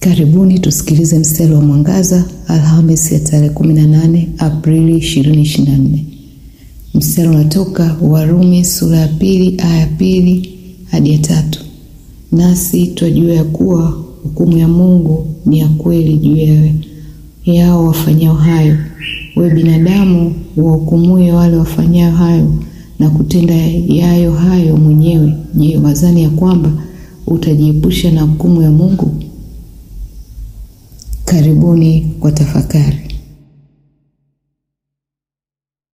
Karibuni tusikilize mstari wa mwangaza Alhamisi ya tarehe 18 Aprili 2024. Mstari unatoka Warumi sura ya pili aya ya pili hadi ya tatu. Nasi twajua ya kuwa hukumu ya Mungu ni ya kweli juu ya yao wafanyao hayo. We binadamu, wahukumuye wale wafanyao hayo na kutenda yayo hayo mwenyewe, je, wazani ya kwamba utajiepusha na hukumu ya Mungu? Karibuni kwa tafakari.